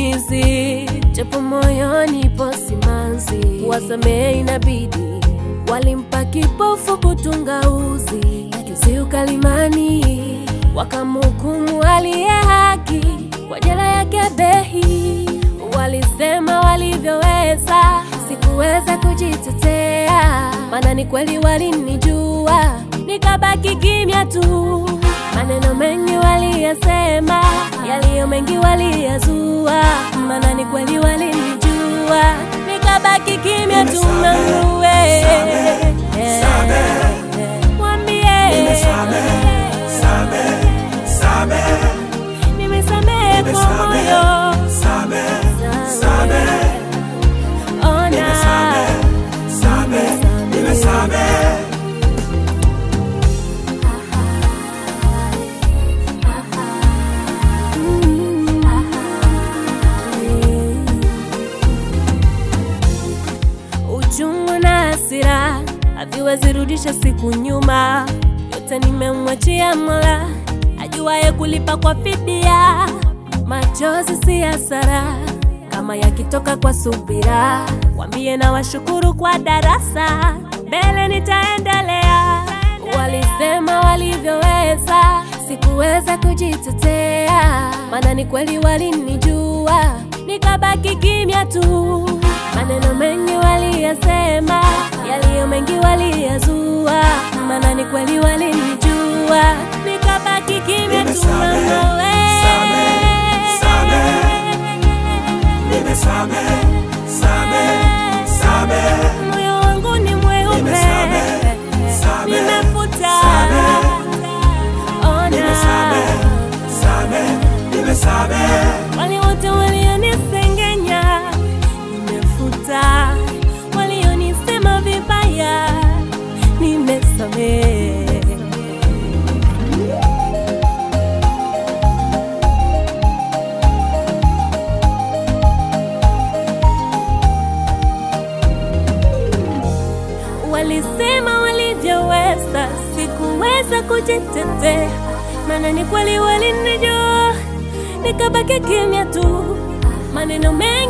kigugumizi, japo moyoni po simanzi, wasamehe inabidi. Walimpa kipofu kutunga uzi, juzi ukalimani, wakamhukumu aliye haki kwa jela yake behi. Walisema walivyoweza, sikuweza kujitetea, maana ni kweli walinijua, nikabaki kimya tu. Maneno mengi waliyasema, yaliyo mengi waliyazua, maana ni kweli walinijua, nikabaki kimya tu. Mangue mwambie nimesamehe kwa moyo, ona uchungu na hasira haviwezi rudisha siku nyuma, yote nimemwachia Mola ajuaye kulipa kwa fidia. Machozi si hasara kama yakitoka kwa subira, wambie na washukuru kwa darasa, mbele nitaendelea. Walisema walivyoweza, sikuweza kujitetea, maana ni kweli walinijua, nikabaki kimya tu. Maneno mengi waliyasema, yaliyo mengi waliyazua, maana ni kweli walinijua, nikabaki kimya tu. Mama we moyo wangu ni mweupe, nimefuta ona wale wote walionisengenya, nimefuta walionisema vibaya, nimesamehe. Walisema walivyoweza, sikuweza kujitetea, maana ni kweli walinijua, nikabaki kimya tu. Maneno mengi